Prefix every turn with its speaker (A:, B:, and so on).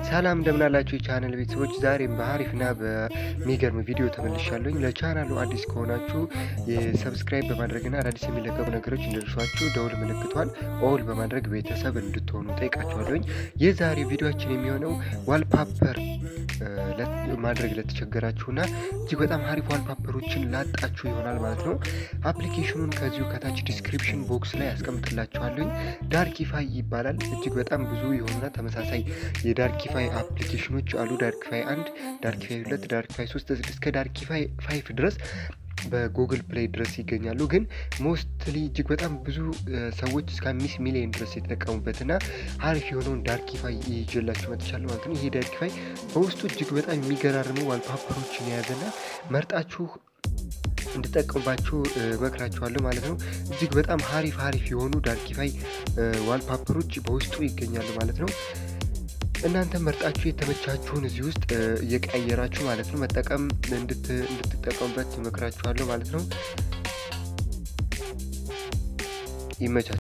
A: ሰላም እንደምናላችሁ የቻናል ቤተሰቦች፣ ዛሬም በአሪፍና በሚገርም ቪዲዮ ተመልሻለሁኝ። ለቻናሉ አዲስ ከሆናችሁ የሰብስክራይብ በማድረግና አዳዲስ የሚለቀቁ ነገሮች እንዲደርሷችሁ ደውል ምልክቷን ኦል በማድረግ ቤተሰብ እንድትሆኑ ጠይቃችኋለሁኝ። የዛሬ ቪዲዮችን የሚሆነው ዋልፓፐር ማድረግ ለተቸገራችሁና እጅግ በጣም አሪፍ ዋልፓፐሮችን ላጣችሁ ይሆናል ማለት ነው። አፕሊኬሽኑን ከዚሁ ከታች ዲስክሪፕሽን ቦክስ ላይ ያስቀምጥላችኋለሁኝ። ዳርኪፋይ ይባላል። እጅግ በጣም ብዙ የሆኑና ተመሳሳይ የዳርኪፋይ አፕሊኬሽኖች አሉ። ዳርኪፋይ አንድ፣ ዳርኪፋይ ሁለት፣ ዳርኪፋይ ሶስት እስከ ዳርኪፋይ ፋይፍ ድረስ በጉግል ፕሌይ ድረስ ይገኛሉ። ግን ሞስትሊ እጅግ በጣም ብዙ ሰዎች እስከ አምስት ሚሊዮን ድረስ የተጠቀሙበትና አሪፍ የሆነውን ዳርኪፋይ ይዤላችሁ መጥቻለሁ ማለት ነው። ይሄ ዳርኪፋይ በውስጡ እጅግ በጣም የሚገራርሙ ዋልፓፐሮችን የያዘና መርጣችሁ እንድጠቀሙባችሁ መክራችኋለሁ ማለት ነው። እጅግ በጣም ሀሪፍ ሀሪፍ የሆኑ ዳርኪፋይ ዋልፓፐሮች በውስጡ ይገኛሉ ማለት ነው። እናንተ መርጣችሁ የተመቻችሁን እዚህ ውስጥ እየቀያየራችሁ ማለት ነው መጠቀም እንድትጠቀሙበት መክራችኋለሁ ማለት ነው። ይመቻችሁ።